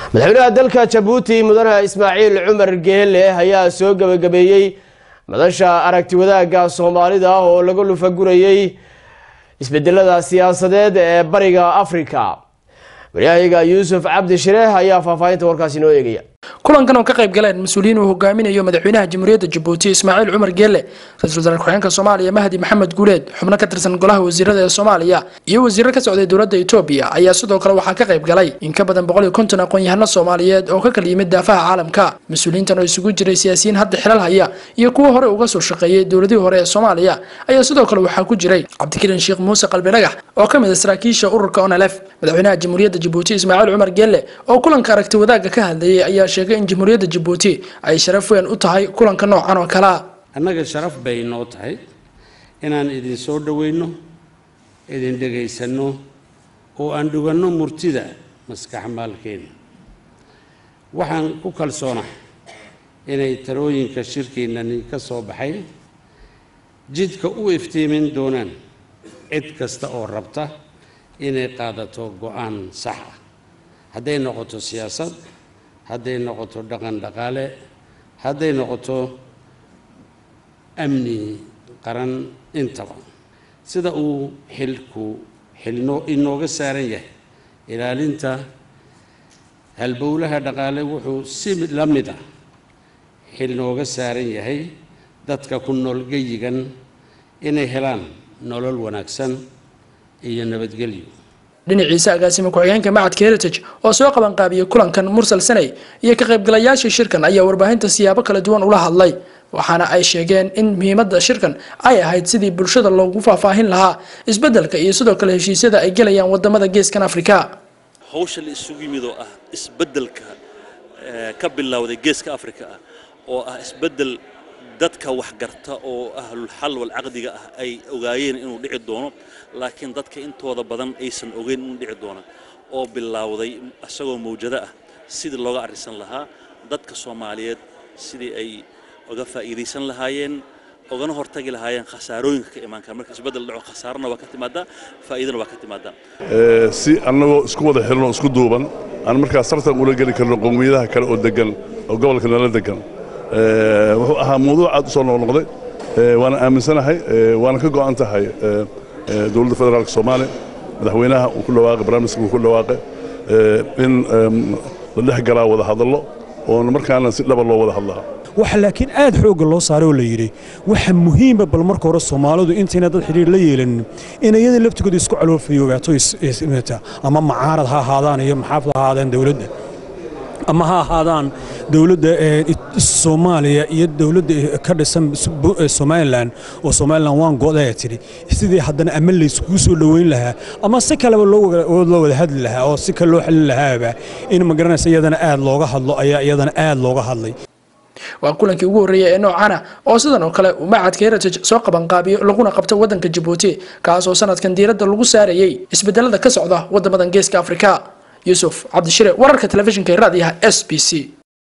madaxweynaha dalka jabuuti mudane ismaaciil cumar geele ayaa soo gebagabeeyey madasha aragti wadaagga soomaalida oo laga lufagurayey isbedelada siyaasadeed ee bariga afrika waryahayaga yuusuf cabdi shireeh ayaa faahfaahinta warkaasi inoo eegaya kulankan oo ka qayb galeen mas-uuliyiin uu hogaaminayo madaxweynaha jamhuuriyadda jabuuti ismaaciil cumar geele ra-iisul wasaare ku-xigeenka soomaaliya mahdi maxamed guuleed xubno ka tirsan golaha wasiirada ee soomaaliya iyo wasiiro ka socday dowladda etoobiya ayaa sidoo kale waxaa ka qayb galay in ka badan boqol iyo konton aqoon-yahano soomaaliyeed oo ka kala yimid daafaha caalamka mas-uuliyiintan oo isugu jiray siyaasiyiin hadda xilal haya iyo kuwo hore uga soo shaqeeyey dowladihii hore ee soomaaliya ayaa sidoo kale waxaa ku jiray cabdikariin sheekh muuse qalbi dhagax oo ka mid a saraakiisha ururka onlf madaxweynaha jamhuuriyadda jabuuti ismaaciil cumar geele oo kulanka aragti wadaagga ka hadlayay ayaa sheegay in jamhuuriyadda jabuuti ay sharaf weyn u tahay kulanka noocan oo kalea annaga sharaf bay noo tahay inaan idin soo dhoweyno idin dhegaysanno oo aan dhuganno murtida maskax maalkeena waxaan ku kalsoonahay inay talooyinka shirkeennani ka soo baxay jidka u iftiimin doonaan cid kasta oo rabta inay qaadato go-aan sax ah hadday noqoto siyaasad hadday noqoto dhaqan dhaqaale hadday noqoto amni qaran intaba sida uu xilku xilno inooga saaran yahay ilaalinta halbowlaha dhaqaale wuxuu si la mid ah xil nooga saaran yahay dadka ku nool geyigan inay helaan nolol wanaagsan iyo nabadgelyo dhinaciisa agaasima ku-xigeenka macadka heritage oo soo qabanqaabiyey kulankan mursal sanay iyo ka qaybgalayaashii shirkan ayaa warbaahinta siyaabo kala duwan ula hadlay waxaana ay sheegeen in muhiimadda shirkan ay ahayd sidii bulshada loogu faahfaahin lahaa isbeddelka iyo sidoo kale heshiisyada ay gelayaan wadamada geeskan afrika hawsha la isugu yimid oo ah isbeddelka ka bilowday geeska afrika ah oo ah isbeddel dadka waxgarta oo ahlul xal wal caqdiga ah ay ogaayeen inuu dhici doono laakiin dadka intooda badan aysan ogeyn inuu dhici doono oo bilowday isagoo mawjado ah sidii looga arrisan lahaa dadka soomaaliyeed sidii ay uga faa'iidaysan lahaayeen ogana hortagi lahaayeen khasaarooyinka ka imaan kara marka isbeddel dhaco khasaarana waa ka timaadaa faa'iidana waa ka timaadaa si annagoo isku wada xilno isku duuban aan markaas tartan ula geli karno qowmiyadaha kale oo degan oo gobolka nala degan wuxuu ahaa mawduuc aad u soo noqnoqday waana aaminsanahay waana ka go'an tahay dowladda federaalka soomaaliya madaxweynaha uu ku dhawaaqay barnaamijka uu ku dhawaaqay in la dhex galaa wada hadallo oona markaana si dhaba loo wada hadlaa waxa laakiin aad xoogga loo saaray oo la yidhi waxa muhiima bal marka hore soomaalidu intayna dad xidhiir la yeelanin in iyada laftigooda isku caloofayoogato ama macaarad ha ahaadaan iyo maxaafad ha ahaadaan dowladda ama ha ahaadaan dowladda soomaaliya iyo dowladda ka dhisan somalilan oo somalilan waan go'daya tidhi sidii haddana ama layskugu soo dhoweyn lahaa ama si kaleba loo wada hadli lahaa oo si kale loo xalin lahaaba in magaranaysa iyadana aad looga hadlo ayaa iyadana aad looga hadlay waa kulankii ugu horreeyay ee noocana oo sidan oo kale uu macadka heritage soo qabanqaabiyo laguna qabto waddanka jabuuti kaasoo sanadkan diiradda lagu saarayey isbedelada ka socda waddamadan geeska afrika yuusuf cabdishire wararka telefishinka raadiyaha s b c